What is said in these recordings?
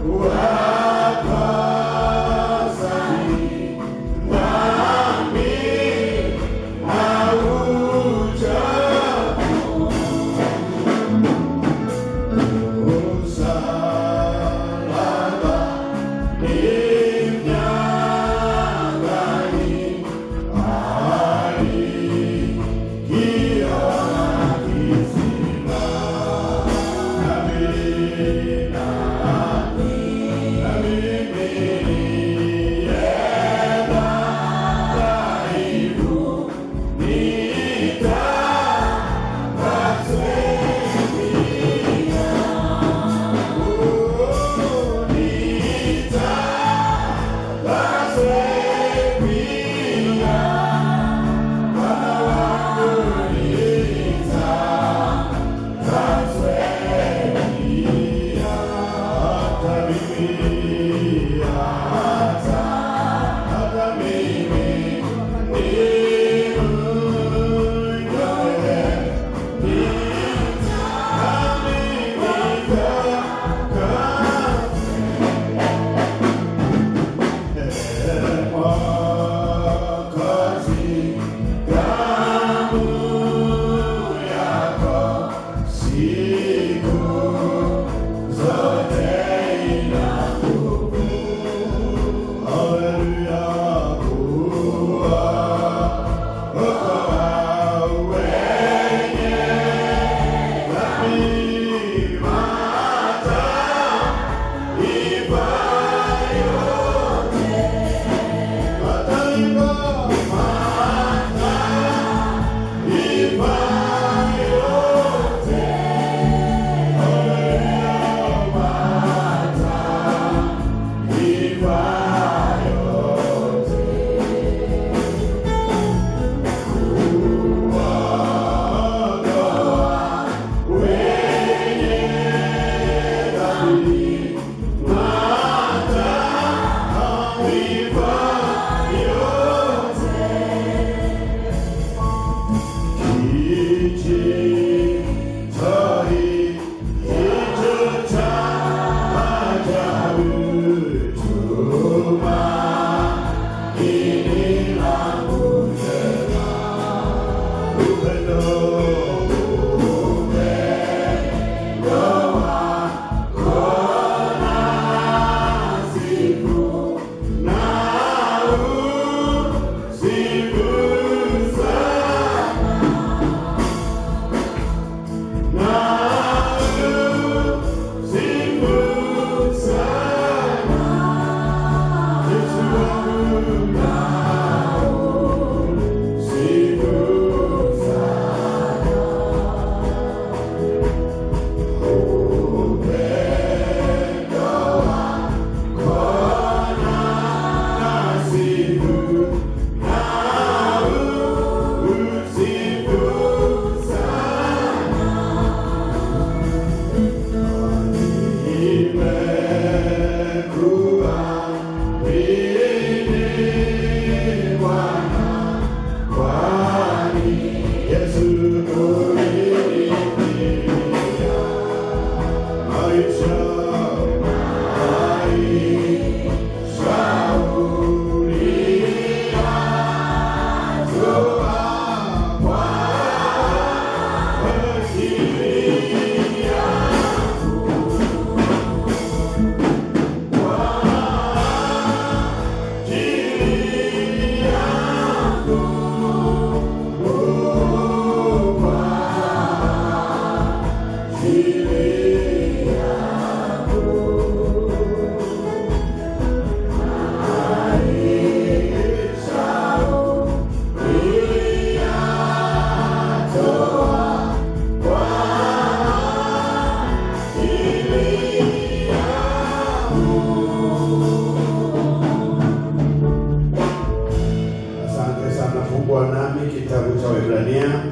Fungua nami kitabu cha Waebrania,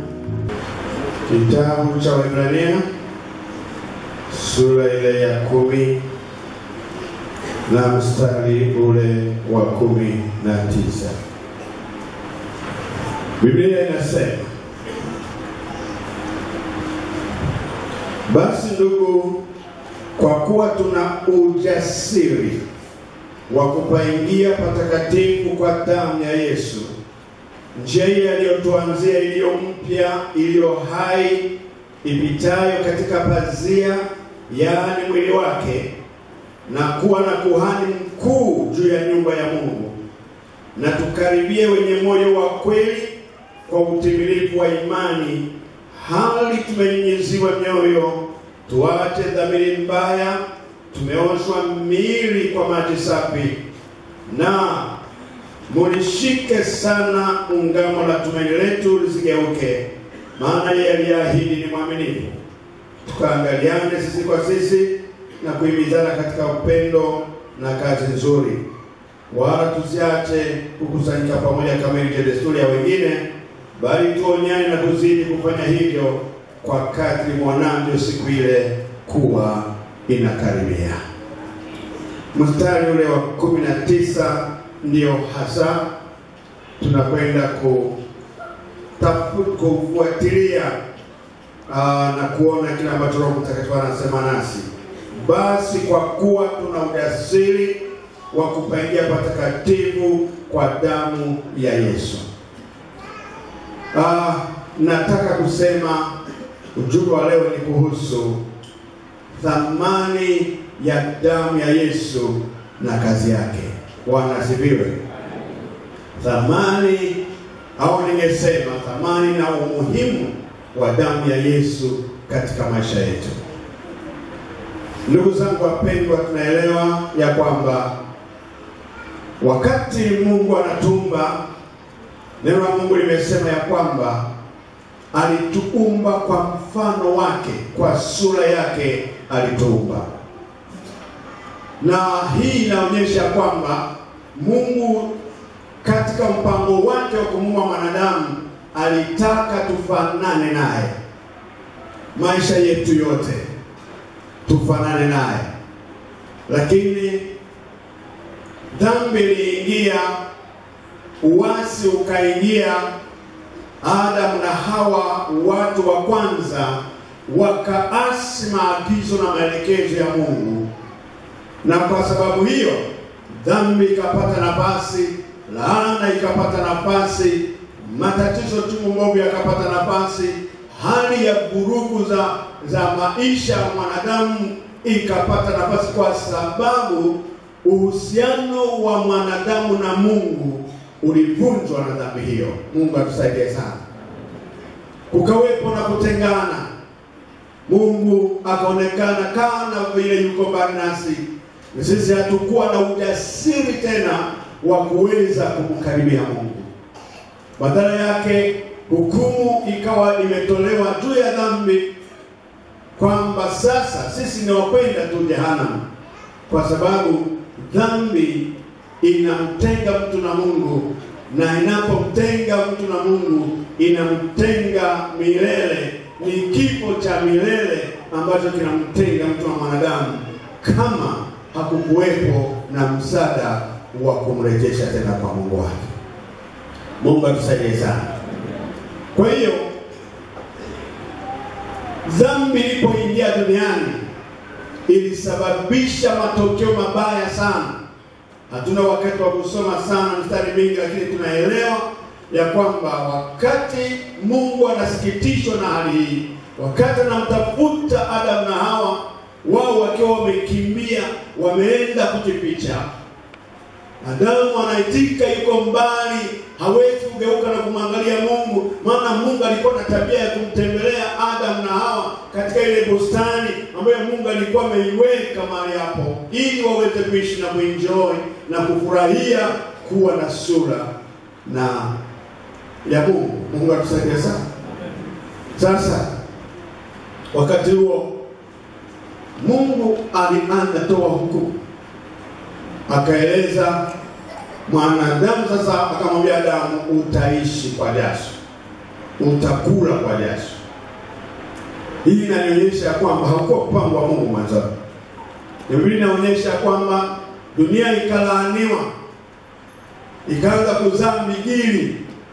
kitabu cha Waebrania sura ile ya kumi na mstari ule wa kumi na tisa. Biblia inasema basi ndugu, kwa kuwa tuna ujasiri wa kupaingia patakatifu kwa damu ya Yesu, njia hii aliyotuanzia iliyo mpya, iliyo hai, ipitayo katika pazia, yaani mwili wake, na kuwa na kuhani mkuu juu ya nyumba ya Mungu, na tukaribie wenye moyo wa kweli kwa utimilifu wa imani, hali tumenyinyiziwa mioyo, tuache dhamiri mbaya, tumeoshwa miili kwa maji safi, na mulishike sana ungamo la tumaini letu lisigeuke, maana yeye aliyeahidi ni mwaminifu. Tukaangaliane sisi kwa sisi na kuhimizana katika upendo na kazi nzuri, wala tusiache kukusanyika pamoja kama ilivyo desturi ya wengine, bali tuonyane na kuzidi kufanya hivyo kwa kadri mwanavyo siku ile kuwa inakaribia. Mstari ule wa kumi na tisa ndio hasa tunakwenda kutafu- kufuatilia aa, na kuona kile ambacho Roho Mtakatifu anasema nasi. Basi kwa kuwa tuna ujasiri wa kupaingia patakatifu kwa damu ya Yesu. Ah, nataka kusema ujumbe wa leo ni kuhusu thamani ya damu ya Yesu na kazi yake. Bwana asifiwe. Thamani au ningesema thamani na umuhimu wa damu ya Yesu katika maisha yetu. Ndugu zangu wapendwa, tunaelewa ya kwamba wakati Mungu anatumba, neno la Mungu limesema ya kwamba alituumba kwa mfano wake, kwa sura yake alituumba, na hii inaonyesha kwamba Mungu katika mpango wake wa kumuumba mwanadamu alitaka tufanane naye, maisha yetu yote tufanane naye, lakini dhambi iliingia, uasi ukaingia, Adamu na Hawa, watu wa kwanza, wakaasi maagizo na maelekezo ya Mungu, na kwa sababu hiyo dhambi ikapata nafasi, laana ikapata nafasi, matatizo chungu mbovu yakapata nafasi, hali ya vurugu za za maisha ya mwanadamu ikapata nafasi, kwa sababu uhusiano wa mwanadamu na Mungu ulivunjwa na dhambi hiyo. Mungu atusaidie sana. Kukawepo na kutengana, Mungu akaonekana kana vile yuko mbali nasi. Sisi hatukuwa na ujasiri tena wa kuweza kumkaribia Mungu. Badala yake hukumu ikawa imetolewa juu ya dhambi, kwamba sasa sisi ni wakwenda tu jehanamu, kwa sababu dhambi inamtenga mtu na Mungu, na inapomtenga mtu na Mungu inamtenga milele. Ni kifo cha milele ambacho kinamtenga mtu na mwanadamu, kama hakukuwepo na msaada wa kumrejesha tena kwa Mungu wake. Mungu atusaidie sana. Kwa hiyo dhambi ilipoingia duniani ilisababisha matokeo mabaya sana. Hatuna wakati wa kusoma sana mstari mingi, lakini tunaelewa ya kwamba wakati Mungu anasikitishwa na hali hii, wakati anamtafuta Adamu na Hawa, wao wakiwa wamekimbia, wameenda kujificha, Adamu anaitika, yuko mbali, hawezi kugeuka na kumwangalia Mungu, maana Mungu alikuwa na tabia ya kumtembelea Adamu na Hawa katika ile bustani ambayo Mungu alikuwa ameiweka mahali hapo, ili waweze kuishi na kuenjoy na kufurahia kuwa na sura na ya Mungu. Mungu atusaidie sana. Sasa wakati huo Mungu alianza toa hukumu akaeleza mwanadamu sasa, akamwambia Adamu, utaishi kwa jasho, utakula kwa jasho. Hii inanionyesha ya kwamba haukuwa mpango wa Mungu mwanzoni. Biblia inaonyesha kwamba dunia ikalaaniwa, ikaanza kuzaa migili,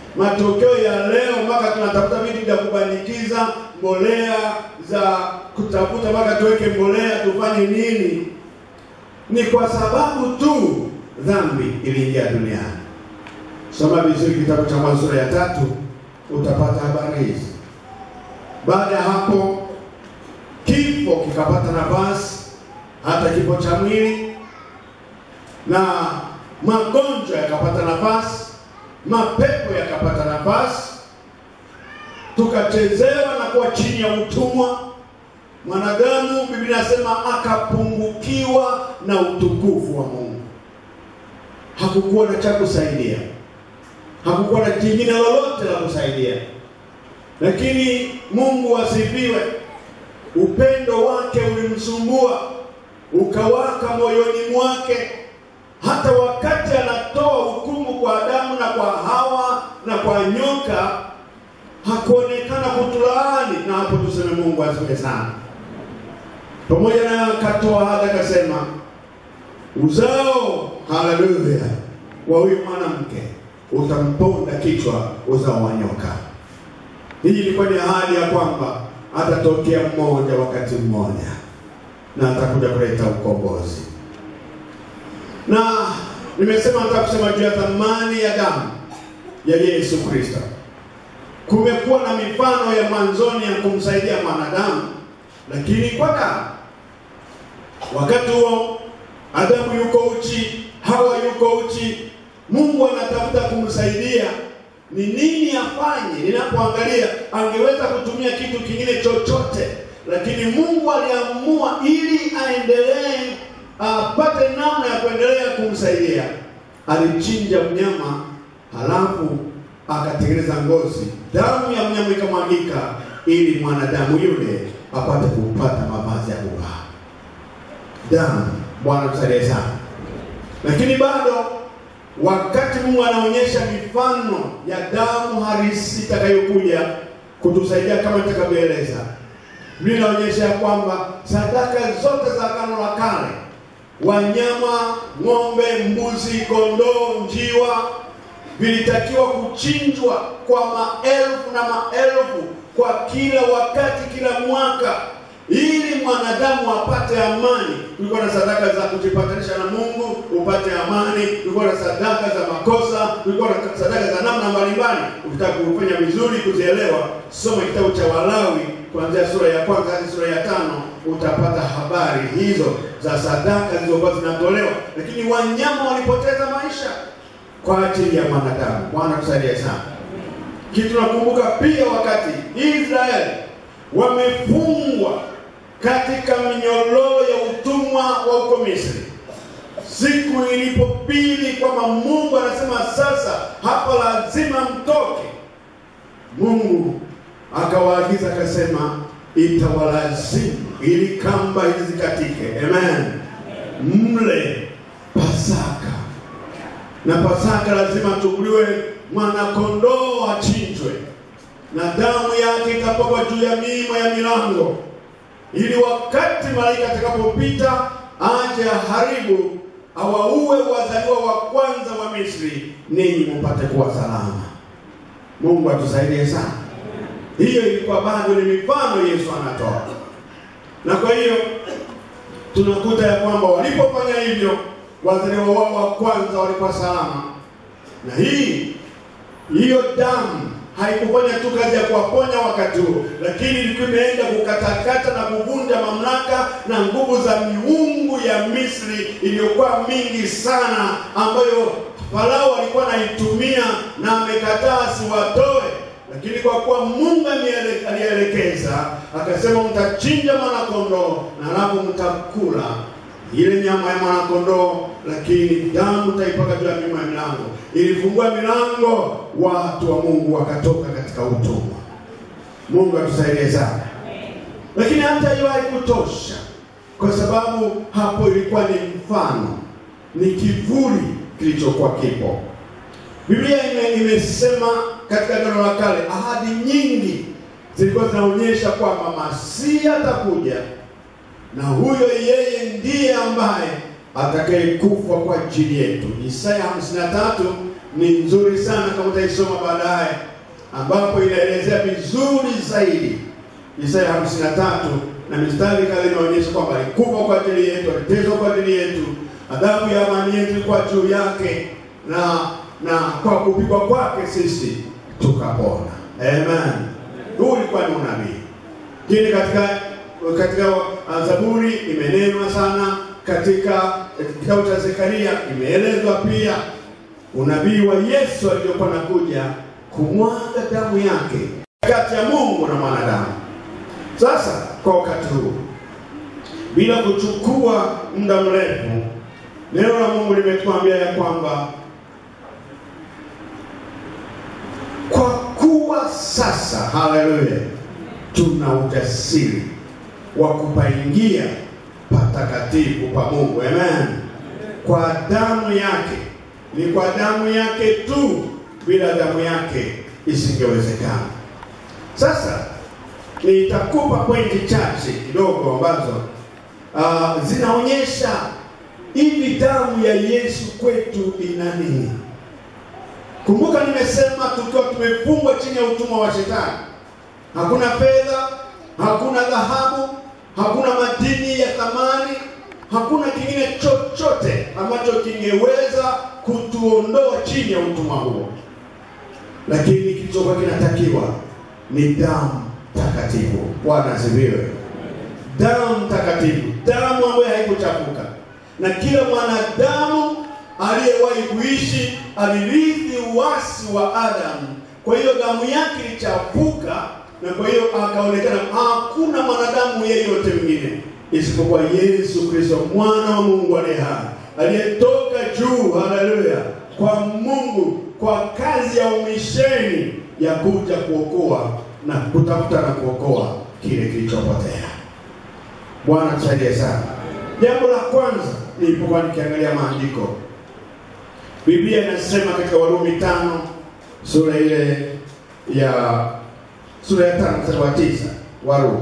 matokeo ya leo mpaka tunatafuta vitu vya kubandikiza mbolea za kutafuta mpaka tuweke mbolea tufanye nini? Ni kwa sababu tu dhambi iliingia duniani. Soma vizuri kitabu cha Mwanzo sura ya tatu, utapata habari hizi. Baada ya hapo, kifo kikapata nafasi, hata kifo cha mwili, na magonjwa yakapata nafasi, mapepo yakapata nafasi, tukachezewa na kuwa chini ya utumwa. Mwanadamu, Biblia inasema akapungukiwa na utukufu wa Mungu. Hakukuwa na cha kusaidia, hakukuwa na jingine lolote la kusaidia, lakini Mungu asifiwe. Upendo wake ulimsumbua ukawaka moyoni mwake, hata wakati anatoa hukumu kwa Adamu na kwa Hawa na kwa nyoka, hakuonekana kutulaani. Na hapo tuseme Mungu asifiwe sana. Pamoja na akatoa hata akasema uzao, haleluya, wa huyu mwanamke utamponda kichwa uzao wa nyoka. Hii ilikuwa ni ahadi ya kwamba atatokea mmoja wakati mmoja na atakuja kuleta ukombozi. Na nimesema nataka kusema juu ya thamani ya damu ya Yesu Kristo. Kumekuwa na mifano ya mwanzoni ya kumsaidia mwanadamu, lakini kwa damu. Wakati huo Adamu yuko uchi, Hawa yuko uchi, Mungu anatafuta kumsaidia ni nini afanye. Ninapoangalia angeweza kutumia kitu kingine chochote, lakini Mungu aliamua ili aendelee apate namna ya kuendelea kumsaidia, alichinja mnyama, halafu akatengeneza ngozi, damu ya mnyama ikamwagika, ili mwanadamu yule apate kupata mavazi ya kuvaa. Damu, Bwana tusaidie sana. Lakini bado wakati Mungu anaonyesha mifano ya damu halisi itakayokuja kutusaidia kama nitakavyoeleza, Biblia inaonyesha ya kwamba sadaka zote za Agano la Kale, wanyama, ng'ombe, mbuzi, kondoo, njiwa, vilitakiwa kuchinjwa kwa maelfu na maelfu kwa kila wakati, kila mwaka ili mwanadamu apate amani. Kulikuwa na sadaka za kujipatanisha na Mungu upate amani, kulikuwa na sadaka za makosa, kulikuwa na sadaka za namna mbalimbali. Ukitaka kufanya vizuri kuzielewa, soma kitabu cha Walawi kuanzia sura ya kwanza hadi sura ya tano utapata habari hizo za sadaka zilizokuwa zinatolewa, lakini wanyama walipoteza maisha kwa ajili ya mwanadamu. Bwana tusaidie sana. Kitu nakumbuka pia wakati Israeli wamefungwa katika minyororo ya utumwa wa huko Misri. Siku ilipobidi kwamba Mungu anasema sasa hapa lazima mtoke, Mungu akawaagiza akasema, itawalazimu ili kamba hizi zikatike, amen, mle Pasaka, na Pasaka lazima achukuliwe mwanakondoo achinjwe, na damu yake itapakwa juu ya miimo ya milango ili wakati malaika atakapopita aje aharibu awaue wazaliwa wa kwanza wa Misri, ninyi mpate kuwa salama. Mungu atusaidie sana. Hiyo ilikuwa bado ni mifano Yesu anatoa, na kwa hiyo tunakuta ya kwamba walipofanya hivyo wazaliwa wao wa kwanza walikuwa salama, na hii hiyo damu haikufanya tu kazi ya kuwaponya wakati huo, lakini ilikuwa imeenda kukatakata na kuvunja mamlaka na nguvu za miungu ya Misri iliyokuwa mingi sana, ambayo Farao alikuwa anaitumia na amekataa asiwatoe. Lakini kwa kuwa Mungu alielekeza akasema, mtachinja mwanakondoo na halafu mtakula ile nyama ya mwanakondoo, lakini damu taipaka juu ya miimo ya milango. Ilifungua milango, watu wa Mungu wakatoka katika utumwa. Mungu atusaidie sana. Lakini hata hiyo haikutosha, kwa sababu hapo ilikuwa ni mfano, ni kivuli kilichokuwa kipo. Biblia ime, imesema katika Agano la Kale ahadi nyingi zilikuwa zinaonyesha kwamba Masihi atakuja na huyo yeye ndiye ambaye atakayekufa kwa ajili yetu. Isaya 53 ni nzuri sana kama utaisoma baadaye, ambapo inaelezea vizuri zaidi Isaya 53 na mistari kadhaa inaonyesha kwamba alikufa kwa ajili yetu, aliteswa kwa ajili yetu, adhabu ya amani yetu ilikuwa juu yake, na na kwa kupigwa kwake sisi tukapona. Amen. Huu ulikuwa ni unabii. Lakini katika katika uh, Zaburi imenenwa sana, katika kitabu cha Zekaria imeelezwa pia unabii wa Yesu aliyokuwa nakuja kumwaga damu yake kati ya Mungu na mwanadamu. Sasa kwa wakati huu, bila kuchukua muda mrefu, neno la Mungu limetuambia ya kwamba kwa kuwa sasa, haleluya, tuna ujasiri wa kupaingia patakatifu pa Mungu. Amen. Kwa damu yake, ni kwa damu yake tu, bila damu yake isingewezekana. Sasa nitakupa pointi chache kidogo ambazo uh, zinaonyesha hivi damu ya Yesu kwetu ina nini. Kumbuka nimesema tukiwa tumefungwa chini ya utumwa wa shetani, hakuna fedha, hakuna dhahabu, hakuna madini ya thamani, hakuna kingine chochote ambacho kingeweza kutuondoa chini ya utumwa huo, lakini kilichokuwa kinatakiwa ni damu takatifu. Bwana asifiwe. Damu takatifu, damu ambayo haikuchafuka, na kila mwanadamu aliyewahi kuishi alirithi uasi wa Adamu. Kwa hiyo damu yake ilichafuka, na kwa hiyo akaonekana hakuna mwanadamu yeyote mwingine isipokuwa Yesu Kristo mwana wa Mungu aliye hai aliyetoka juu, haleluya, kwa Mungu kwa kazi ya umisheni ya kuja kuokoa na kutafuta na kuokoa kile kilichopotea. Bwana tusaidie sana. Jambo la kwanza nilipokuwa nikiangalia maandiko, Biblia inasema katika Warumi tano sura ile ya sura ya tano mstari wa tisa Warumi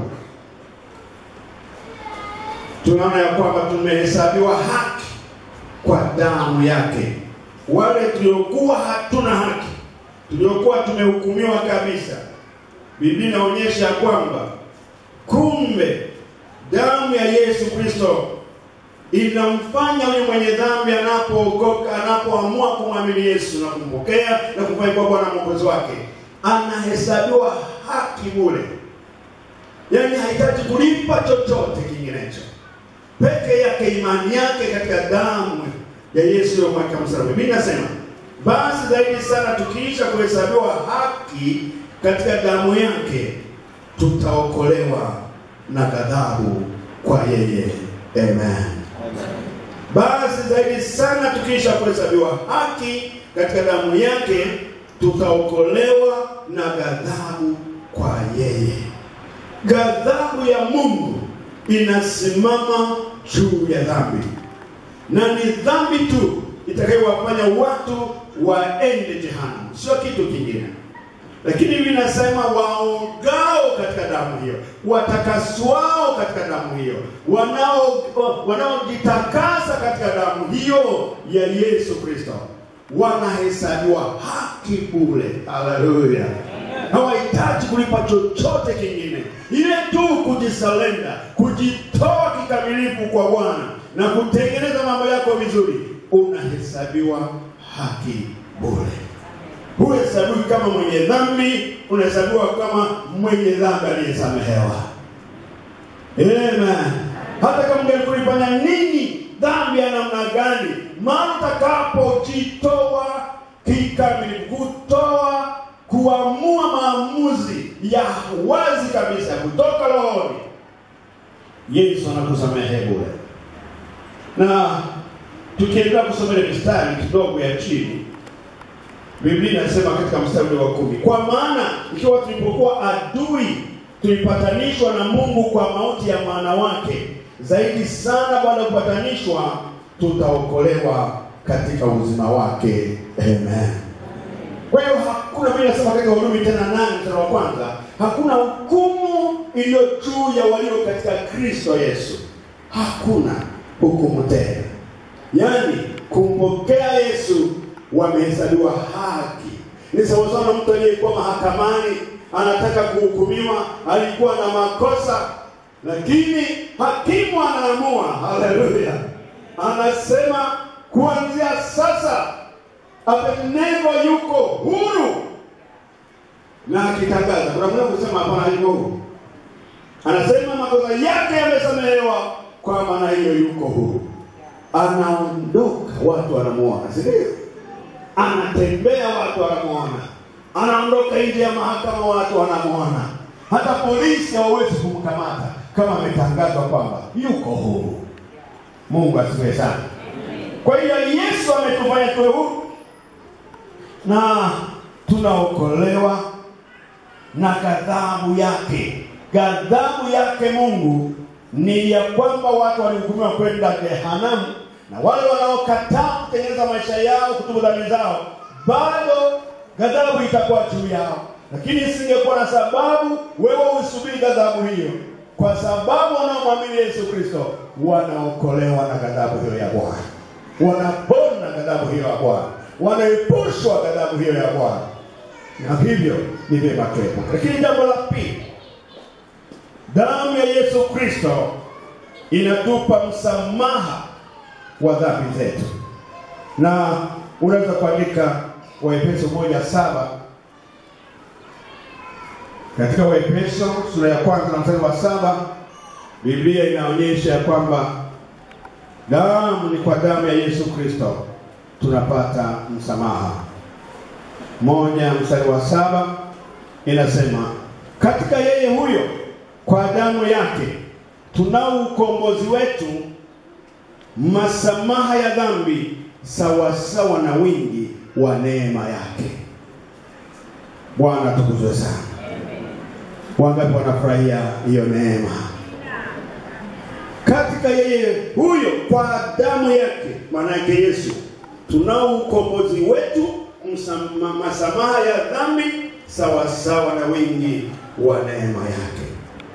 tunaona ya kwamba tumehesabiwa haki kwa damu yake. Wale tuliokuwa hatuna haki, tuliokuwa tumehukumiwa kabisa, Biblia inaonyesha kwamba kumbe damu ya Yesu Kristo inamfanya huyu mwenye dhambi anapookoka, anapoamua kumwamini Yesu na kumpokea na kumfanya kuwa Bwana mwokozi wake, anahesabiwa haki bure, yaani hahitaji kulipa chochote kinginecho, peke yake imani yake katika damu ya Yesu iliyomweka msalaba. Biblia inasema basi zaidi sana tukiisha kuhesabiwa haki katika damu yake tutaokolewa na ghadhabu kwa yeye. Amen. Basi zaidi sana tukiisha kuhesabiwa haki katika damu yake tutaokolewa na ghadhabu kwa yeye. Ghadhabu ya Mungu inasimama juu ya dhambi, na ni dhambi tu itakayowafanya watu waende jehanamu, sio kitu kingine. Lakini hivi nasema waogao katika damu hiyo, watakaswao katika damu hiyo, wanao wanaojitakasa katika damu hiyo ya Yesu Kristo wanahesabiwa haki bure. Haleluya! hawahitaji kulipa chochote kingine, ile tu kujisalenda, kujitoa kikamilifu kwa Bwana na kutengeneza mambo yako vizuri, unahesabiwa haki bure. Huhesabiwi kama mwenye dhambi, unahesabiwa kama mwenye dhambi aliyesamehewa. Amen. Hata kama ungelifanya nini, dhambi ya namna gani, mara utakapojitoa kikamilifu, kutoa kuamua maamuzi ya wazi kabisa kutoka rohoni, Yesu anakusamehe bure. Na tukiendelea kusoma ile mistari kidogo ya chini, Biblia inasema katika mstari wa kumi, kwa maana ikiwa tulipokuwa adui tulipatanishwa na Mungu kwa mauti ya mwana wake, zaidi sana baada ya kupatanishwa tutaokolewa katika uzima wake. Amen. Kwa hiyo hakuna vile nasema katika Warumi tena nane mstari wa kwanza, hakuna hukumu iliyo juu ya walio katika Kristo Yesu. Hakuna hukumu tena, yaani kumpokea Yesu wamehesabiwa haki. Ni sawasawa na mtu aliyekuwa mahakamani anataka kuhukumiwa, alikuwa na makosa, lakini hakimu anaamua, haleluya, anasema kuanzia sasa Abednego yuko huru, na akitangaza, kuna mwenye kusema hapana, hayuko huru, anasema makosa yake yamesamehewa, kwa maana hiyo yuko huru. Anaondoka, watu wanamuona, si ndio? Anatembea, watu wanamuona, anaondoka nje ya mahakama, watu wanamuona. Hata polisi hawawezi kumkamata kama ametangazwa kwamba yuko huru. Mungu asifiwe sana. Kwa hiyo Yesu ametufanya tuwe huru na tunaokolewa na ghadhabu yake. Ghadhabu yake Mungu ni ya kwamba watu walihukumiwa kwenda jehanamu, na wale wanaokataa kutengeneza maisha yao, kutubu dhambi zao, bado ghadhabu itakuwa juu yao. Lakini isingekuwa na sababu wewe usubiri ghadhabu hiyo, kwa sababu wanaomwamini Yesu Kristo wanaokolewa na ghadhabu hiyo ya Bwana, wanapona ghadhabu hiyo ya Bwana, wanaepushwa ghadhabu hiyo ya Bwana, na hivyo ni vyema tuepo. Lakini jambo la pili, damu ya Yesu Kristo inatupa msamaha wa dhambi zetu, na unaweza kuandika Waefeso moja saba katika Waefeso sura ya kwanza na mstari wa saba Biblia inaonyesha ya kwamba damu ni kwa damu ya Yesu Kristo tunapata msamaha. Moja mstari wa saba inasema katika yeye huyo kwa damu yake tunao ukombozi wetu, masamaha ya dhambi sawasawa na wingi wa neema yake. Bwana tukuzwe sana. Wangapi wanafurahia hiyo neema? Katika yeye huyo kwa damu yake, maana yake Yesu, tunao ukombozi wetu, msama, masamaha ya dhambi sawasawa na wingi wa neema yake.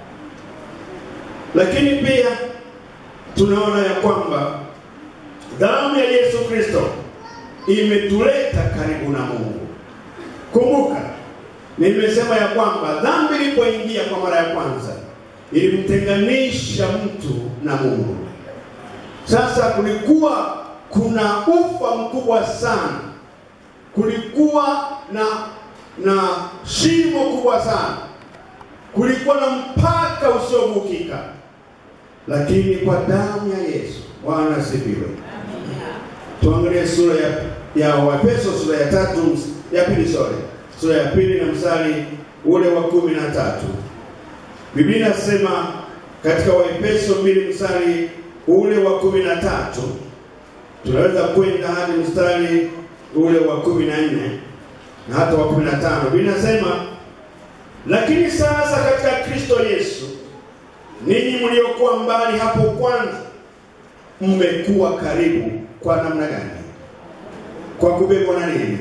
Lakini pia tunaona ya kwamba damu ya Yesu Kristo imetuleta karibu na Mungu. Kumbuka, nimesema ya kwamba dhambi ilipoingia kwa mara ya kwanza ilimtenganisha mtu na Mungu. Sasa kulikuwa kuna ufa mkubwa sana, kulikuwa na na shimo kubwa sana, kulikuwa na mpaka usiovukika, lakini kwa damu ya Yesu, Bwana asifiwe. Tuangalie sura ya ya Waefeso sura ya tatu ya pili, sorry, sura ya pili na mstari ule wa kumi na tatu. Biblia inasema katika Waefeso mbili mstari ule wa kumi na tatu, tunaweza kwenda hadi mstari ule wa kumi na nne na hata wa kumi na tano. Biblia inasema lakini sasa katika Kristo Yesu ninyi mliokuwa mbali hapo kwanza mmekuwa karibu. Kwa namna gani? Kwa kubebwa na nini?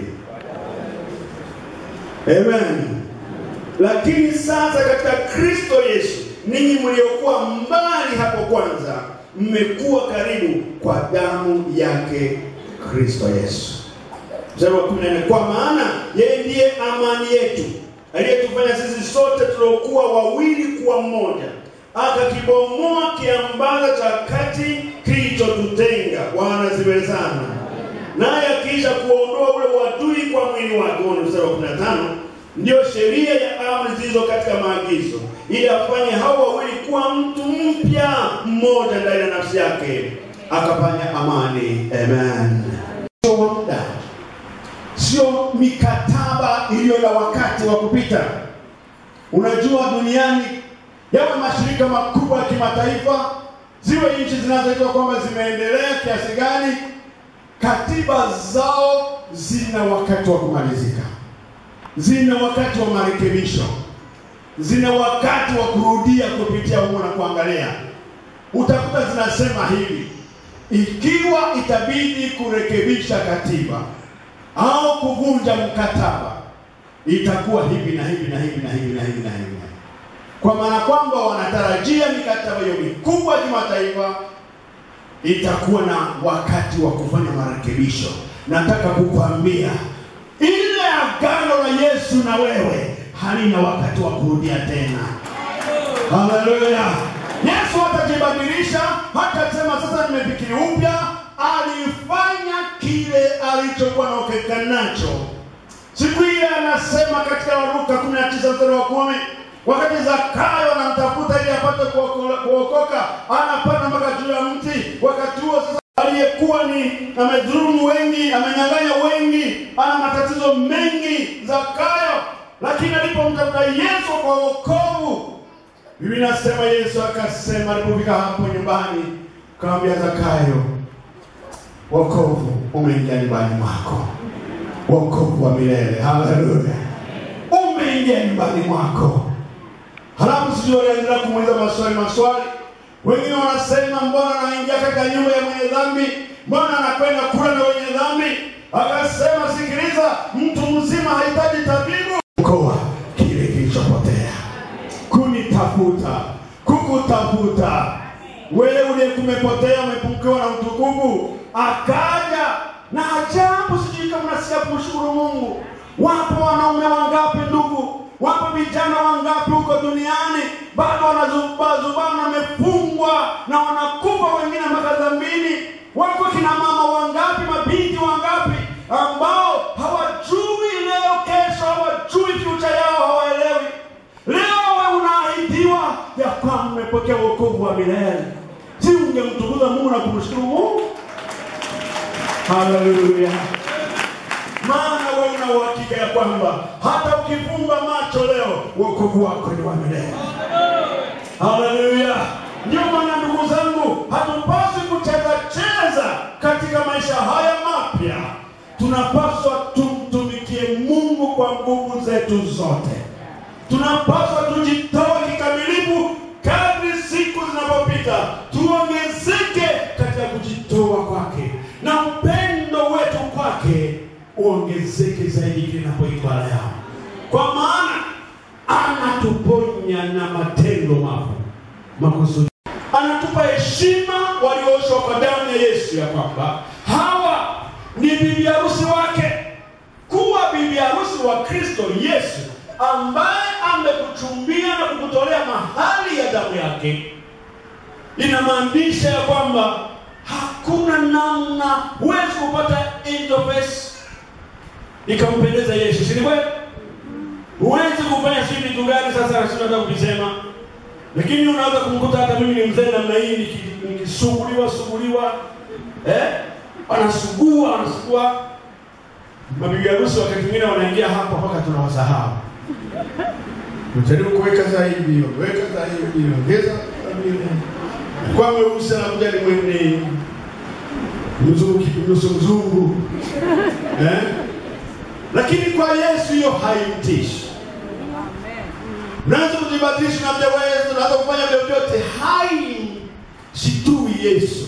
Amen. Lakini sasa katika Kristo Yesu ninyi mliokuwa mbali hapo kwanza mmekuwa karibu kwa damu yake Kristo Yesu. Mstari wa 14, kwa maana yeye ndiye amani yetu aliyetufanya sisi sote tuliokuwa wawili kuwa mmoja, akakibomoa kiambaza cha kati kilichotutenga. Bwana asifiwe sana. Naye akiisha kuondoa ule uadui kwa mwili wake, huo ni mstari wa 15, ndiyo sheria ya amri zilizo katika maagizo, ili afanye hao wawili kuwa mtu mpya mmoja ndani ya nafsi yake, akafanya amani. Amen. Sio wa muda, sio mikataba iliyo na wakati wa kupita. Unajua, duniani yawe mashirika makubwa ya kimataifa, ziwe nchi zinazoitwa kwamba zimeendelea kiasi gani, katiba zao zina wakati wa kumalizika, zina wakati wa marekebisho, zina wakati wa kurudia kupitia humo na kuangalia. Utakuta zinasema hivi, ikiwa itabidi kurekebisha katiba au kuvunja mkataba, itakuwa hivi na hivi na hivi na hivi na hivi na hivi, kwa maana kwamba wanatarajia mikataba hiyo mikubwa ya kimataifa itakuwa na wakati wa kufanya marekebisho, nataka kukwambia ile agano la Yesu na wewe halina wakati wa kurudia tena. Haleluya! Yesu hatajibadilisha, hatasema sasa nimefikiri upya. Alifanya kile alichokuwa na uhakika nacho. Siku hiyo anasema katika Luka 19 mstari wa kumi, wakati Zakayo anamtafuta ili apate kuoko- kuokoka, anapanda mpaka juu ya mti. Wakati huo sasa aliyekuwa ni amedhulumu wengi, amenyang'anya wengi, ana matatizo mengi Zakayo, lakini alipomtafuta Yesu kwa wokovu, Biblia inasema Yesu akasema, alipofika hapo nyumbani, akamwambia Zakayo, wokovu umeingia nyumbani mwako wokovu wa milele. Haleluya, umeingia nyumbani mwako. Halafu sijui waliendelea kumuuliza maswali maswali. Wengine wanasema mbona anaingia katika nyumba ya mwenye dhambi, mbona anakwenda kula na wenye dhambi? Akasema, sikiliza, mtu mzima hahitaji tabibu koa kile kilichopotea, kunitafuta, kukutafuta wewe uliye kumepotea, umepungukiwa na utukufu, akaja na ajabu. Sijui kama nasikia kumshukuru Mungu. Wapo wanaume wangapi ndugu, wapo vijana wangapi huko duniani bado wanazubazubana, wamefungwa na wanakufa wengine mpaka dhambini. Wako kina mama wangapi, mabinti wangapi ambao hawajui leo, kesho, hawajui future yao, hawaelewi. Leo wewe unaahidiwa ya kwamba umepokea wokovu wa milele. Si ungemtukuza Mungu na kumshukuru Mungu? Haleluya! Maana wewe una uhakika ya kwamba hata ukifumba macho leo wokovu wako ni wa milele. Haleluya! Ndio maana ndugu zangu, hatupaswi kucheza cheza katika maisha haya mapya. Tunapaswa tumtumikie Mungu kwa nguvu zetu zote. Tunapaswa tujitoe kikamilifu kadri siku zinapopita, tuongezeke katika kujitoa kwake na upendo wetu kwake uongezeke zaidi linapoitwa leo, kwa maana anatuponya na matendo mafu makusudi, anatupa heshima waliooshwa kwa damu ya Yesu, ya kwamba hawa ni bibi harusi wake. Kuwa bibi harusi wa Kristo Yesu ambaye amekuchumbia na kukutolea mahali ya damu yake, inamaanisha ya kwamba hakuna namna huwezi kupata interface ikampendeza Yesu, si ni kweli? Huwezi kufanya si vitu gani sasa, sio hata kuvisema, lakini unaweza kumkuta hata mimi ni mzee namna hii niki- nikisuguliwa suguliwa, eh, anasugua anasugua. Mabibi harusi wakati mwingine wanaingia hapa mpaka tunawasahau. Mjaribu kuweka zaidi, weka zaidi, ongeza zaidi. Kwa mweusi anakuja ni mwenye mzungu, nusu mzungu eh? Lakini kwa Yesu hiyo haimtishi. Unaweza kujibadilisha na mjaweza, unaweza kufanya vyovyote, haimshitui Yesu.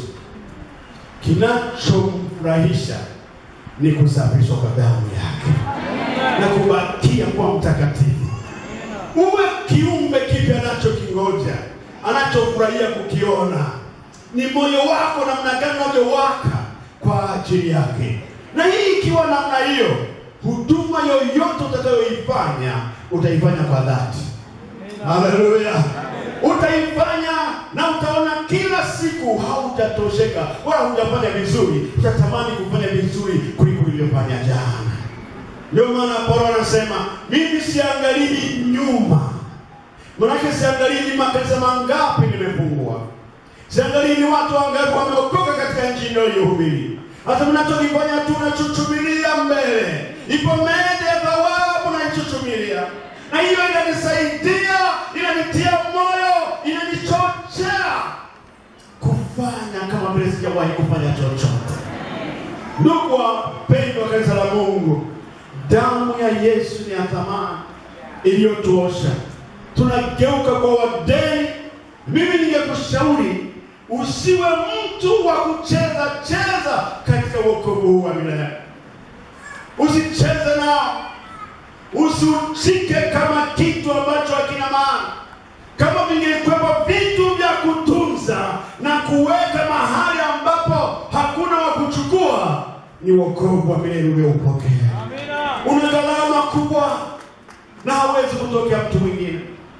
Kinachomfurahisha ni kusafishwa kwa damu yake na kubakia kwa mtakatifu. Uwe kiumbe kipya anachokingoja, anachofurahia kukiona ni moyo wako namna gani unavyowaka kwa ajili yake. Na hii ikiwa namna hiyo, huduma yoyote utakayoifanya utaifanya kwa dhati. Haleluya! Utaifanya na utaona kila siku haujatosheka wala hujafanya vizuri, utatamani kufanya vizuri kuliko ulivyofanya jana. Ndio maana Paulo anasema mimi siangalii nyuma, manake siangalii ni makanisa mangapi nimefungua, siangalii ni watu wangapi wameokoka katika nchi inayohubiri. Hata mnachokifanya tu nachuchumilia mbele, ipo mede ya thawabu naichuchumilia, na hiyo inanisaidia, inanitia moyo, inanichochea kufanya kama vile sijawahi kufanya chochote. Ndugu wapendwa, kanisa la Mungu, damu ya Yesu ni ya thamani iliyotuosha, tunageuka kwa wadeni. Mimi ningekushauri usiwe mtu wa kucheza cheza katika wokovu huu wa milele. Usicheze nao, usiushike kama kitu ambacho hakina maana. Kama vingekuwepo vitu vya kutunza na kuweka mahali ambapo hakuna wa kuchukua, ni wokovu wa milele ulioupokea. Una gharama kubwa na hawezi kutokea mtu mwingine.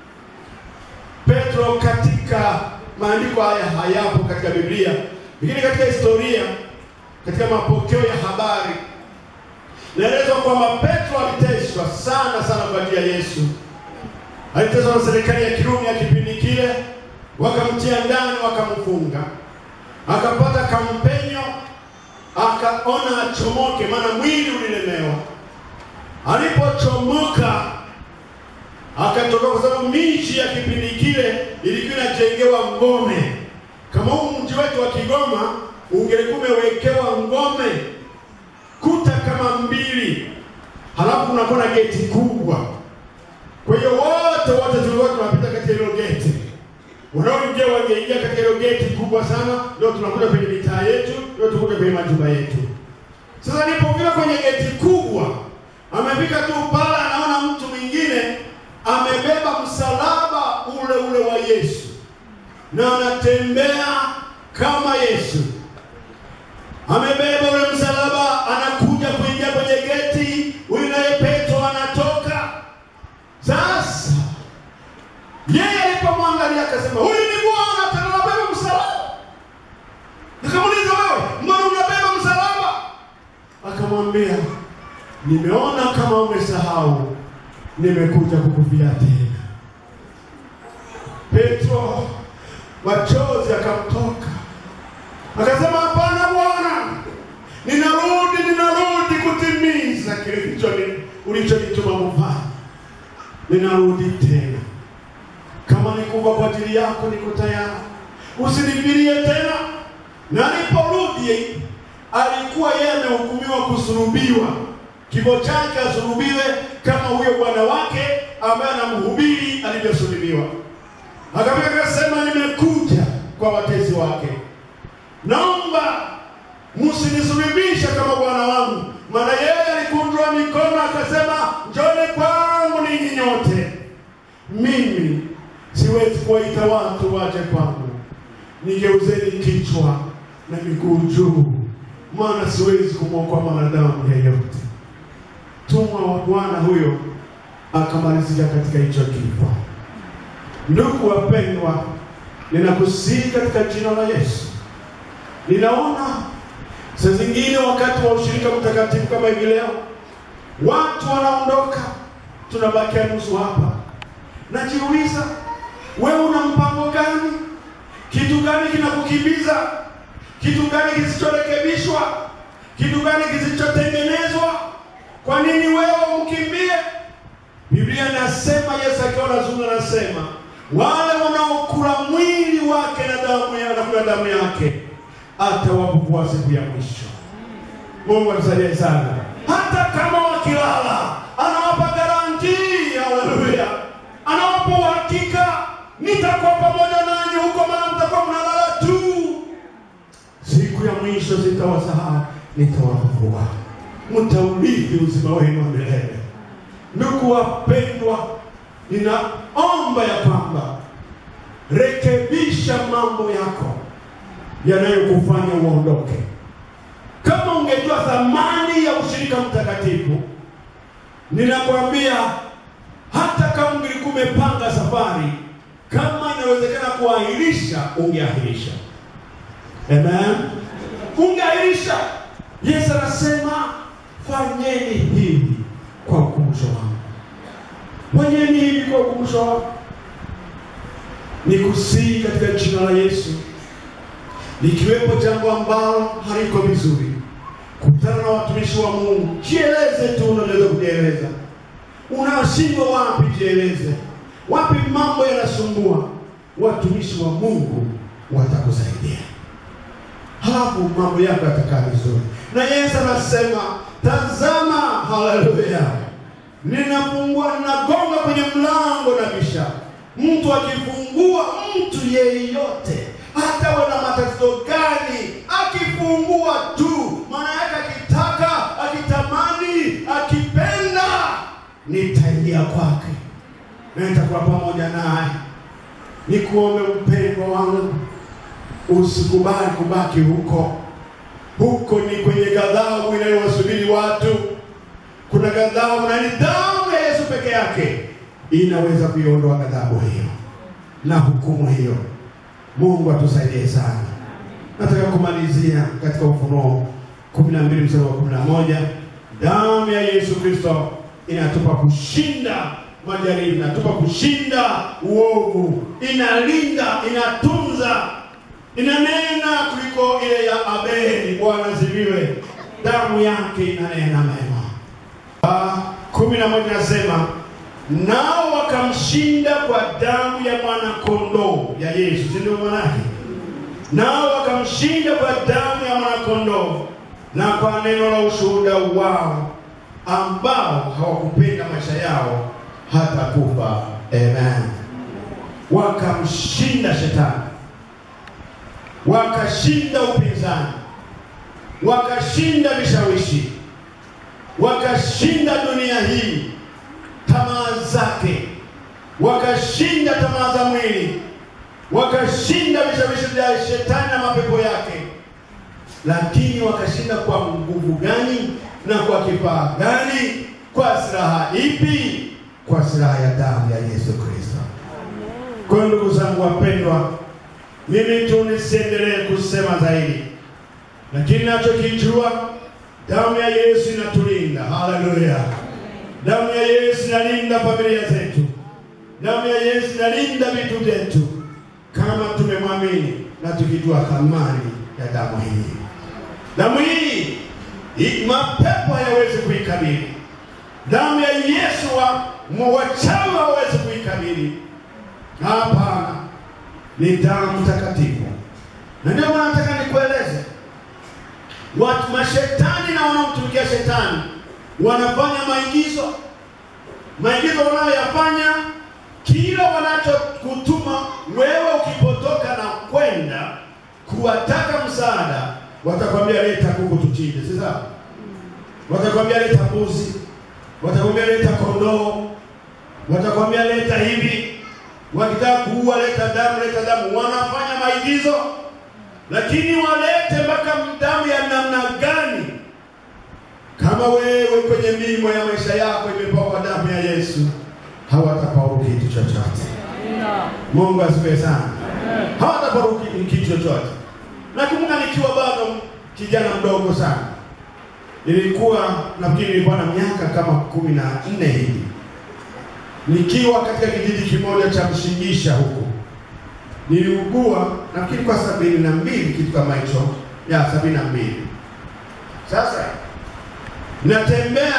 Petro katika maandiko haya hayapo katika Biblia, lakini katika historia, katika mapokeo ya habari naelezwa kwamba Petro aliteswa sana sana kwa ajili ya Yesu. Aliteswa na serikali ya Kirumi ya kipindi kile, wakamtia ndani, wakamfunga, akapata kampenyo, akaona achomoke, maana mwili ulilemewa. Alipochomoka akatoka, kwa sababu miji ya kipindi kile ilikuwa inajengewa ngome. Kama huu mji wetu wa Kigoma ungelikuwa umewekewa ngome kuta kama mbili, halafu unakuwa na geti kubwa. Kwa hiyo wote wote tulikuwa tunapita katika hilo geti, wanaoingia wangeingia katika hilo geti kubwa sana, ndio tunakuja kwenye mitaa yetu, ndio tukuja kwenye majumba yetu. Sasa nilipofika kwenye geti kubwa, amefika tu pale, anaona mtu mwingine amebeba msalaba ule ule wa Yesu na anatembea kama Yesu amebeba ule msalaba, anakuja kuingia kwenye geti. Huyu naye Petro anatoka. Sasa yeye alipomwangalia akasema, huyu ni Bwana, tena unabeba msalaba. Akamuuliza, wewe mbona unabeba msalaba? Akamwambia, nimeona kama umesahau, nimekuja kukufia tena. Petro machozi akamtoka Akasema, hapana Bwana, ninarudi, ninarudi kutimiza kile kilicho ulichonituma kufanya. Ninarudi tena, kama nikufa kwa ajili yako, niko tayari, usinifirie tena. Na aliporudi alikuwa yeye amehukumiwa kusulubiwa, kifo chake asulubiwe kama huyo bwana wake ambaye anamhubiri alivyosulubiwa. Akafika akasema, nimekuja kwa watezi wake naomba msinisulubishe kama bwana wangu. Maana yeye alikunjua mikono akasema, njoni kwangu ninyi nyote, mimi siwezi kuwaita watu waje kwangu, nigeuzeni kichwa na miguu juu, maana siwezi kumwokoa mwanadamu yeyote. Tumwa wa Bwana huyo akamalizika katika hicho kifo. Ndugu wapendwa, ninakusihi katika jina la Yesu Ninaona saa zingine wakati wa ushirika mtakatifu kama hivi leo, watu wanaondoka, tunabakia nusu hapa. Najiuliza, wewe una mpango gani? Kitu gani kinakukimbiza? Kitu gani kisichorekebishwa? Kitu gani kisichotengenezwa? Kwa nini wewe umkimbie? Biblia inasema, Yesu akiwa anazungumza anasema, wale wanaokula mwili wake na damu yake na kula damu yake atawavuvua siku ya mwisho. Mungu atusaidie sana. Hata kama wakilala, anawapa garanti. Haleluya, anawapa uhakika, nitakuwa pamoja nanyi huko, maana mtakuwa mnalala tu. Siku ya mwisho sitawasahau, nitawavuvua, mtaurithi uzima wenu wa milele. Ndugu wapendwa, ninaomba ya kwamba rekebisha mambo yako yanayokufanya uondoke. Kama ungejua thamani ya ushirika mtakatifu, ninakwambia hata kama ungekuwa umepanga safari, kama inawezekana kuahirisha, ungeahirisha. Amen, ungeahirisha. Yesu anasema fanyeni hivi kwa ukumbusho wangu, fanyeni hivi kwa ukumbusho wangu. Nikusihi katika jina la Yesu likiwepo jambo ambalo haliko vizuri, kutana na watumishi wa Mungu, jieleze tu, unaweza kujieleza. Unashindwa wapi? Jieleze wapi mambo yanasumbua, watumishi wa Mungu watakusaidia, halafu mambo yako yatakaa vizuri. Na Yesu anasema tazama, haleluya, ninafungua, ninagonga kwenye mlango na bisha. Mtu akifungua, mtu yeyote hata wana matatizo gani, akifungua tu, maana yake akitaka, akitamani, akipenda, nitaingia kwake na nitakuwa pamoja naye. Nikuombe mpendwa wangu, usikubali kubaki huko. Huko ni kwenye ghadhabu ghadhabu inayowasubiri watu, kuna ghadhabu na ni damu ya Yesu peke yake inaweza kuiondoa ghadhabu hiyo na hukumu hiyo. Mungu atusaidie sana. Nataka kumalizia katika Ufunuo kumi na mbili mstari wa kumi na moja damu ya Yesu Kristo inatupa kushinda majaribu, inatupa kushinda uovu, inalinda, inatunza, inanena kuliko ile ya Abeli. Bwana ziviwe, damu yake inanena mema. Ah, kumi na moja nasema nao wakamshinda kwa damu ya mwana kondoo ya Yesu, si ndio manake? Nao wakamshinda kwa damu ya mwana kondoo na kwa neno la ushuhuda wao, ambao hawakupenda maisha yao hata kufa. Amen. Wakamshinda shetani, wakashinda upinzani, wakashinda vishawishi, wakashinda dunia hii tamaa zake, wakashinda tamaa za mwili, wakashinda vishawishi vya shetani na mapepo yake. Lakini wakashinda kwa nguvu gani na kwa kifaa gani? Kwa silaha ipi? Kwa silaha ya damu ya Yesu Kristo. Kwa hiyo ndugu zangu wapendwa, mimi tu nisiendelee kusema zaidi, lakini nachokijua damu ya Yesu inatulinda. Haleluya! Damu ya Yesu inalinda familia zetu. Damu ya Yesu inalinda vitu vyetu, kama tumemwamini na tukijua thamani ya damu hii. Damu hii i- mapepo hayawezi kuikabili. Damu ya Yesu wa wachawi hawawezi kuikabili. Hapana, ni damu takatifu, na ndio maana nataka nikueleze watu mashetani na wanaomtumikia shetani wanafanya maigizo, maigizo wanayoyafanya, kila wanachokutuma wewe ukipotoka na kwenda kuwataka msaada, watakwambia leta kuku tuchinje, si sawa? Watakwambia leta mbuzi, watakwambia leta kondoo, watakwambia leta hivi. Wakitaka kuua, leta damu, leta damu. Wanafanya maigizo, lakini walete mpaka damu ya namna gani? Kama wewe kwenye mimo ya maisha yako imepakwa damu ya Yesu, hawatafaulu kitu chochote. Mungu asifiwe sana. Hawatafaulu ki- kitu chochote. Nakumbuka nikiwa bado kijana mdogo sana, nilikuwa nafikiri nilikuwa na miaka kama kumi na nne hivi, nikiwa katika kijiji kimoja cha Mshingisha huko, niliugua nafikiri kwa sabini na mbili kitu kama hicho, ya sabini na mbili. Sasa natembea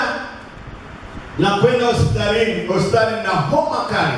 na kwenda hospitalini hospitali na homa kali.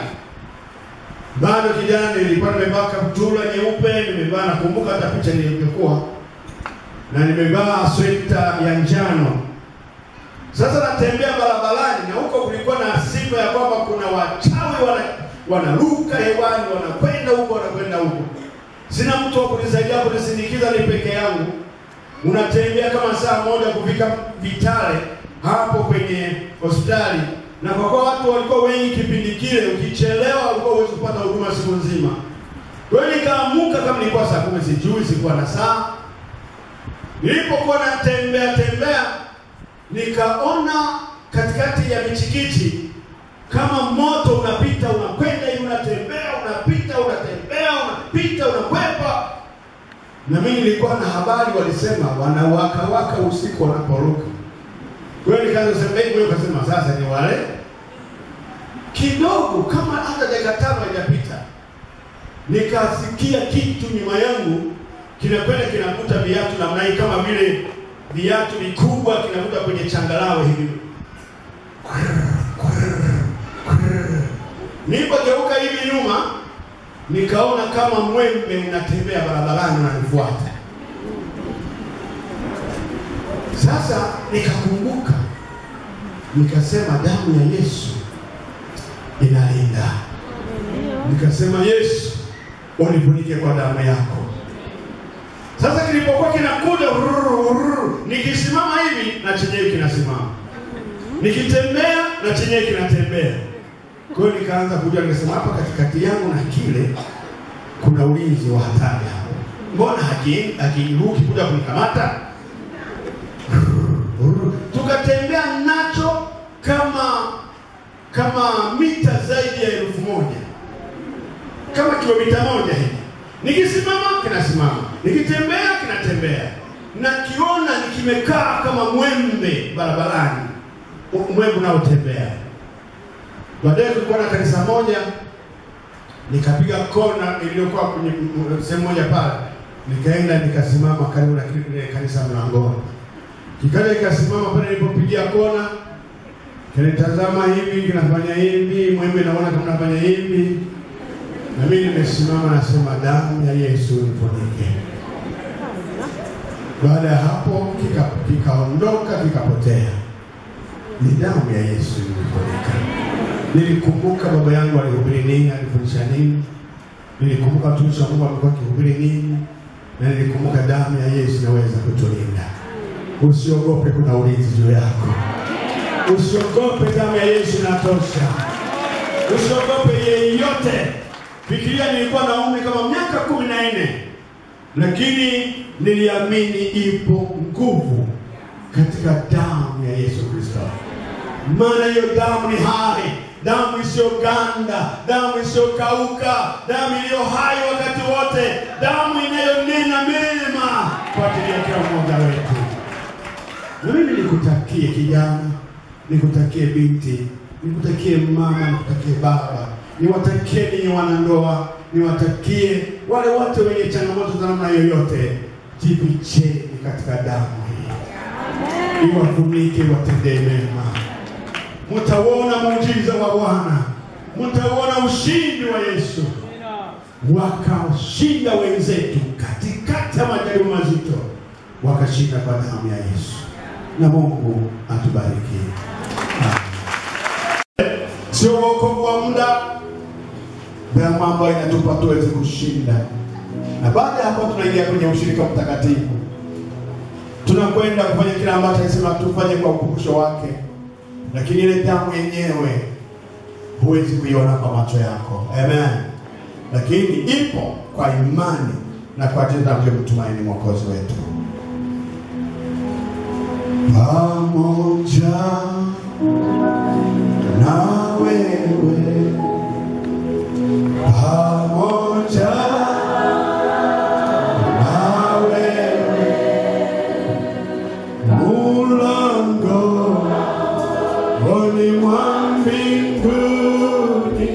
Bado kijana, nilikuwa nimevaa kaptula nyeupe, nimevaa nakumbuka hata picha nilivyokuwa na nimevaa sweta ya njano. Sasa natembea barabarani, na huko kulikuwa na sifa ya kwamba kuna wachawi wana wanaruka hewani, wanakwenda huko, wanakwenda huko. Sina mtu wa kunisaidia kunisindikiza, ni peke yangu unatembea kama saa moja kufika Vitale hapo kwenye hospitali, na kwa kuwa watu walikuwa wengi kipindi kile, ukichelewa ulikuwa huwezi kupata huduma siku nzima. Kwa hiyo nikaamuka, kama nilikuwa saa kumi, sijui, sikuwa na saa. Nilipokuwa natembea tembea, nikaona katikati ya michikichi kama moto unapita, unakwenda hivi, unatembea, unapita, unatembea, unapita, unakwepa na mimi nilikuwa na habari, walisema wanawaka waka usiku wanaporuka. Kwa hiyo nikaanza kusema hivi, wewe ukasema sasa ni wale kidogo, kama hata dakika tano haijapita, nikasikia kitu nyuma yangu kinakwenda kinavuta viatu namna hii, kama vile viatu vikubwa kinavuta kwenye changalawe hivi. Nilipogeuka hivi nyuma nikaona kama mwembe unatembea barabarani unanifuata. Sasa nikakumbuka, nikasema damu ya Yesu inalinda. Nikasema Yesu, unifunike kwa damu yako. Sasa kilipokuwa kinakuja ururu, ururu, nikisimama hivi na chenyewe kinasimama, nikitembea na chenyewe kinatembea. Kwa hiyo nikaanza kujua, nikasema hapa katikati yangu na kile kuna ulinzi wa hatari hapo. Mbona haki- hakiruki kuja kunikamata? kama mita zaidi ya elfu moja kama kilomita moja hivi. Nikisimama kinasimama, nikitembea kinatembea, na kiona nikimekaa kama mwembe barabarani, u- mwembe unaotembea. Baadaye kulikuwa na kanisa moja, nikapiga kona iliyokuwa kwenye m- sehemu moja pale, nikaenda nikasimama karibu na kile kanisa mlangoni, kikaja kikasimama pale nilipopigia kona kinitazama hivi, kinafanya hivi, mwembe naona kama nafanya hivi, na mimi nimesimama nasema, damu ya Yesu nifunike. Baada ya hapo kika- kikaondoka kikapotea. Ni damu ya Yesu ilifunika. Nilikumbuka baba yangu alihubiri nini, alifundisha nini, nilikumbuka watumishi wa Mungu walikuwa wakihubiri nini, na nilikumbuka damu ya Yesu inaweza kutulinda. Usiogope, kuna ulinzi juu yako. Usiogope, damu ya Yesu inatosha. Usiogope yeyote. Fikiria, nilikuwa na umri kama miaka kumi na nne, lakini niliamini ipo nguvu katika damu ya Yesu Kristo, maana hiyo damu ni hai, damu isiyoganda, damu isiyokauka, damu iliyo hai wakati wote, damu inayonena mema kwa ajili ya kila mmoja wetu. Na mimi nikutakie kijana, nikutakie binti, nikutakie mama, nikutakie baba, niwatakie ninyi wanandoa, niwatakie wale wote wenye changamoto za namna yoyote, jificheni katika damu hii, iwafunike, watendee mema. Mtauona muujiza wa Bwana, mtauona ushindi wa Yesu, wakashinda wenzetu katikati ya majaribu mazito, wakashinda kwa damu ya Yesu. Na Mungu atubariki. Amen. Sio wokovu wa muda, damu ambayo inatupa tuweze kushinda, na baada ya hapo tunaingia kwenye ushirika mtakatifu. Tunakwenda kufanya kile ambacho alisema tufanye kwa ukumbusho wake, lakini ile damu yenyewe huwezi kuiona kwa macho yako. Amen. Lakini ipo kwa imani na kwa tendo tunalomtumaini mwokozi wetu. Pamoja na wewe, pamoja na wewe, mulangoni mwa mbinguni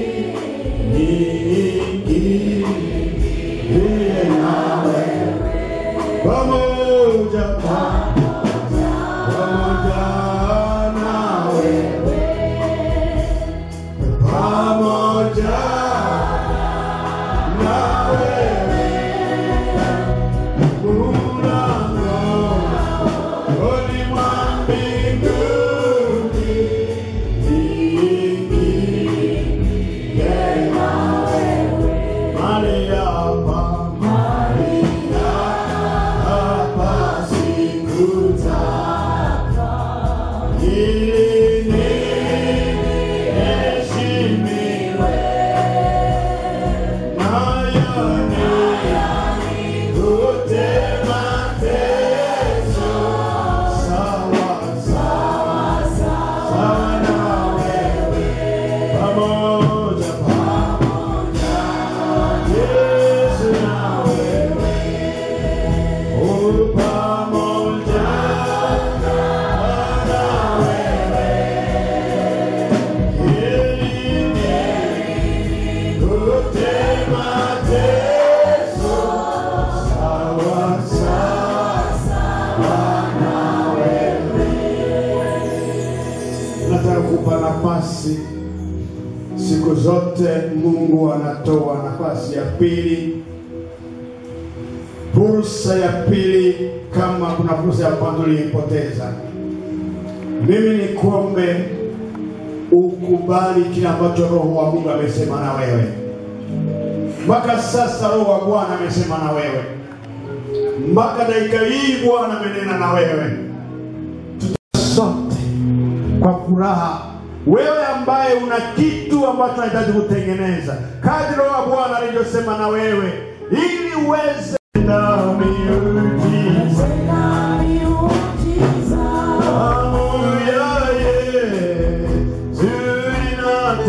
niingie nawe pamoja pamoja nawe pamoja na wewe mulangoni mwa mbinguni niingie nawe mahali hapa mahali hapa sikutaka ili niheshimiwe nayani yote mateso sawa sawa sawa na wewe pamoja pamoja Yesu na wewe oh pamoja na wewe ili yote mateso sawa sawa na wewe nataka kupa nafasi siku zote mungu anatoa nafasi ya pili fursa ya pili kama kuna fursa ya kwanza uliipoteza mimi ni kuombe ukubali kile ambacho roho wa mungu amesema na wewe mpaka sasa roho wa bwana amesema na wewe mpaka dakika hii bwana amenena na wewe sote kwa furaha wewe ambaye una kitu ambacho unahitaji kutengeneza kadri roho wa bwana alivyosema na wewe ili uweze na miujiza Haleluya, Yesu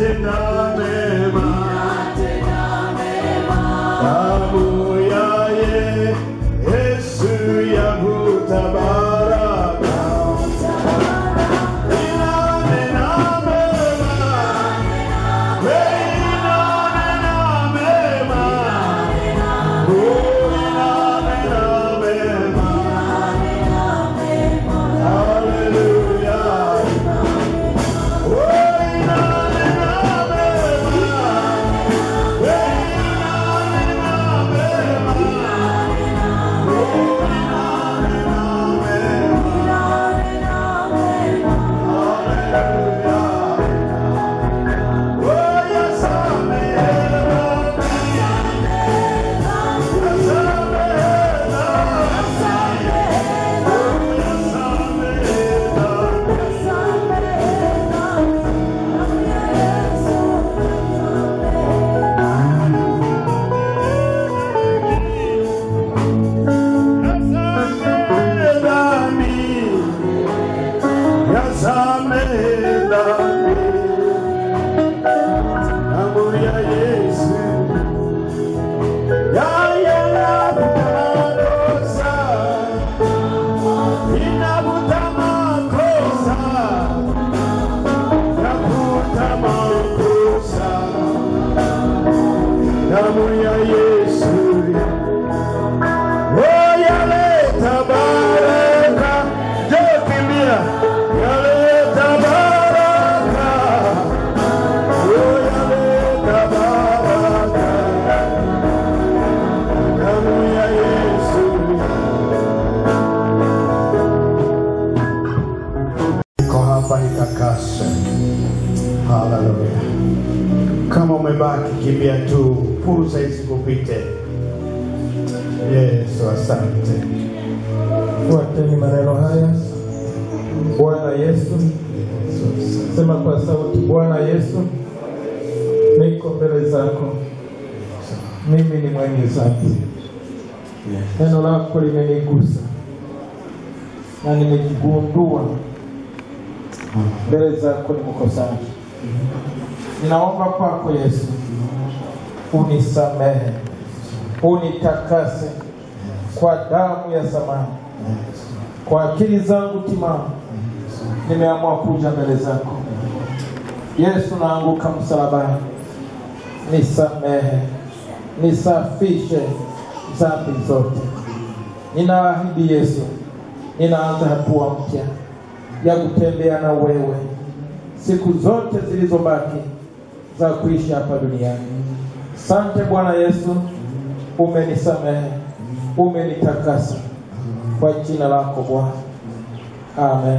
utakase. Haleluya. Kama umebaki kimbia tu, fursa isikupite. Yesu, asante. Fuateni maneno haya. Bwana Yesu, sema kwa sauti, Bwana Yesu, niko mbele zako, mimi ni mwenye dhambi. Neno lako limenigusa na nimejigundua mbele zako ni mkosaji. Ninaomba kwako Yesu, unisamehe, unitakase kwa damu ya zamani kwa akili zangu timamu nimeamua kuja mbele zako Yesu, naanguka msalabani, nisamehe, nisafishe dhambi zote. Ninaahidi Yesu, ninaanza hatua mpya ya kutembea na wewe siku zote zilizobaki za kuishi hapa duniani. Sante Bwana Yesu, umenisamehe, umenitakasa kwa jina lako Bwana, amen.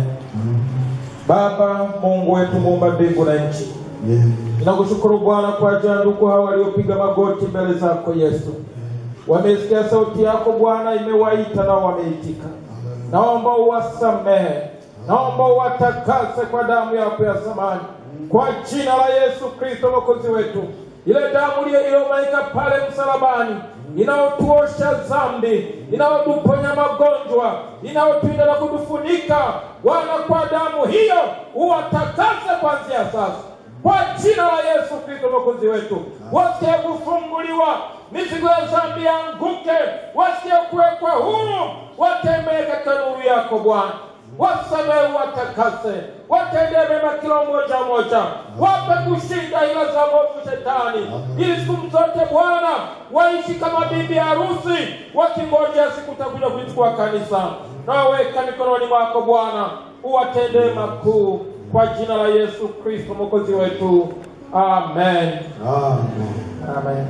Baba Mungu wetu muumba mbingu na nchi, ninakushukuru Bwana kwa ajili ya ndugu hawa waliopiga magoti mbele zako Yesu. Wamesikia sauti yako Bwana, imewaita na wameitika. Naomba uwasamehe, naomba uwatakase kwa damu yako ya thamani, kwa jina la Yesu Kristo mwokozi wetu. Ile damu ile iliyomwagika pale msalabani inayotuosha dhambi, inayotuponya magonjwa, inayotuinda na kutufunika. Bwana, kwa damu hiyo uwatakase kuanzia sasa, kwa jina la Yesu Kristo mwokozi wetu. Wasikie kufunguliwa, mizigo ya dhambi yanguke, wasikie kuwekwa huru, watembee katika nuru yako Bwana wasamehe, watakase, watendee mema kila mmoja mmoja, wape kushinda ila za mwovu Shetani, ili siku zote Bwana waishi kama bibi harusi, wakingojea siku utakuja kulichukua kanisa. Naweka mikononi mwako Bwana, uwatendee makuu kwa jina la Yesu Kristo mwokozi wetu, amen, Amen. amen.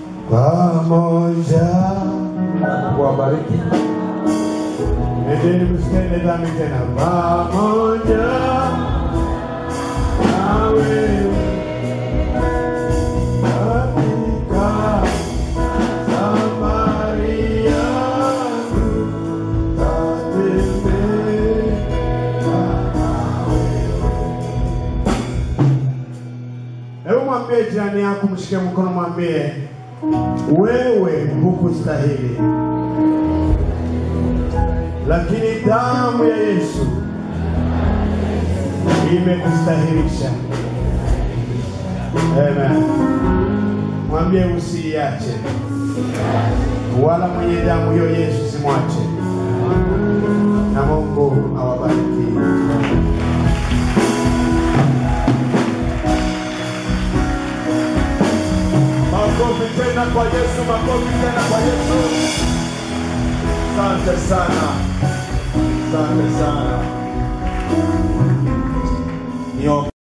Pamoja Kuwabariki. Nendeni msitende dhambi tena, pamoja na wewe katika safari yangu tatembea na wewe. Hebu mwambie jirani yako, mshike mkono, mwambie wewe hukustahili lakini damu ya Yesu imekustahilisha. Amen. Mwambie usiiache, wala mwenye damu hiyo Yesu simwache, na Mungu awabariki. Makofi tena kwa Yesu, makofi tena kwa Yesu. Asante sana, asante sana. Niombe.